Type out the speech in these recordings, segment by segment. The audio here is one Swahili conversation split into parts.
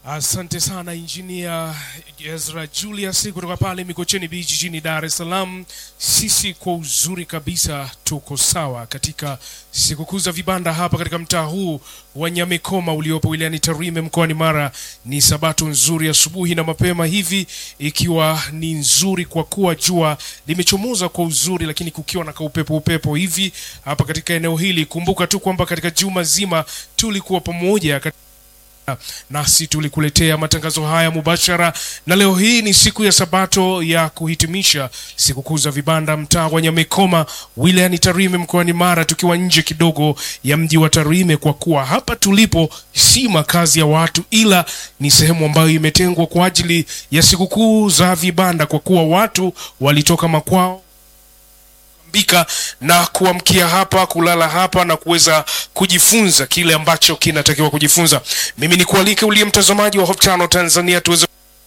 Asante sana injinia Ezra Julius kutoka pale Mikocheni Beach jijini Dar es Salaam. Sisi kwa uzuri kabisa tuko sawa katika sikukuu za vibanda hapa katika mtaa huu wa Nyamekoma uliopo wilayani Tarime mkoani Mara. Ni sabato nzuri asubuhi na mapema hivi, ikiwa ni nzuri kwa kuwa jua limechomoza kwa uzuri, lakini kukiwa na kaupepo upepo hivi hapa katika eneo hili. Kumbuka tu kwamba katika juma zima tulikuwa pamoja katika nasi tulikuletea matangazo haya mubashara, na leo hii ni siku ya Sabato ya kuhitimisha sikukuu za vibanda mtaa wa Nyamekoma wilayani Tarime mkoani Mara, tukiwa nje kidogo ya mji wa Tarime, kwa kuwa hapa tulipo si makazi ya watu, ila ni sehemu ambayo imetengwa kwa ajili ya sikukuu za vibanda, kwa kuwa watu walitoka makwao bika na kuamkia hapa kulala hapa na kuweza kujifunza kile ambacho kinatakiwa kujifunza. Mimi ni kualike uliye mtazamaji wa Hope Channel Tanzania tuweze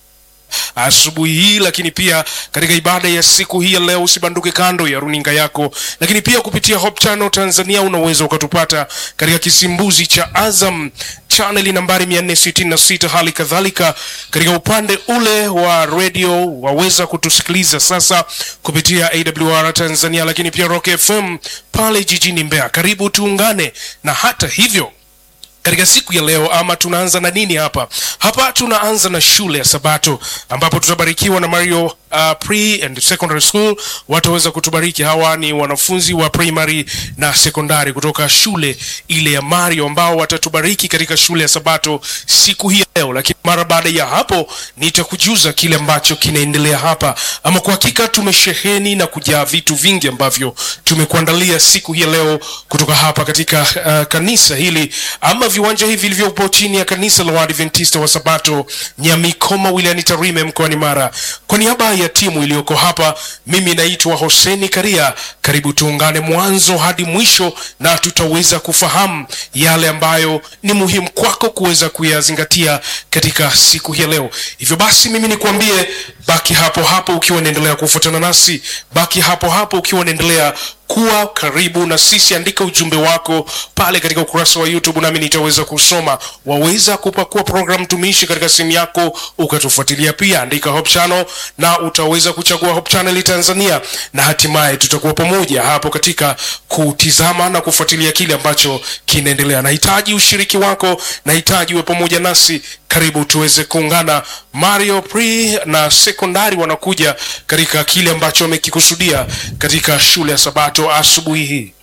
asubuhi hii, lakini pia katika ibada ya siku hii ya leo, usibanduke kando ya runinga yako, lakini pia kupitia Hope Channel Tanzania unaweza ukatupata katika kisimbuzi cha Azam chaneli nambari 466. Hali kadhalika katika upande ule wa redio waweza kutusikiliza sasa kupitia AWR Tanzania, lakini pia Rock FM pale jijini Mbeya. Karibu tuungane, na hata hivyo katika siku ya leo ama tunaanza na nini hapa hapa tunaanza na shule ya sabato ambapo tutabarikiwa na mario uh, pre and secondary school wataweza kutubariki hawa ni wanafunzi wa primary na sekondari kutoka shule ile ya mario ambao watatubariki katika shule ya sabato siku hii ya leo lakini mara baada ya hapo nitakujuza kile ambacho kinaendelea hapa ama kwa hakika tumesheheni na kujaa vitu vingi ambavyo tumekuandalia siku hii ya leo kutoka hapa katika uh, kanisa hili ama viwanja hivi vilivyopo chini ya kanisa la Waadventista wa Sabato Nyamikoma wilayani Tarime mkoani Mara. Kwa niaba ya timu iliyoko hapa, mimi naitwa Hoseni Karia. Karibu tuungane mwanzo hadi mwisho, na tutaweza kufahamu yale ambayo ni muhimu kwako kuweza kuyazingatia katika siku hii ya leo. Hivyo basi, mimi nikuambie, baki hapo hapo ukiwa unaendelea kufuatana nasi, baki hapo hapo ukiwa unaendelea kuwa karibu na sisi. Andika ujumbe wako pale katika ukurasa wa YouTube nami nitaweza kusoma. Waweza kupakua program tumishi katika simu yako ukatufuatilia pia, andika Hope Channel na utaweza kuchagua Hope Channel Tanzania, na hatimaye tutakuwa pamoja hapo katika kutizama na kufuatilia kile ambacho kinaendelea. Nahitaji ushiriki wako, nahitaji uwe pamoja nasi. Karibu tuweze kuungana. Mario pre na sekondari wanakuja katika kile ambacho wamekikusudia katika shule ya Sabato asubuhi hii.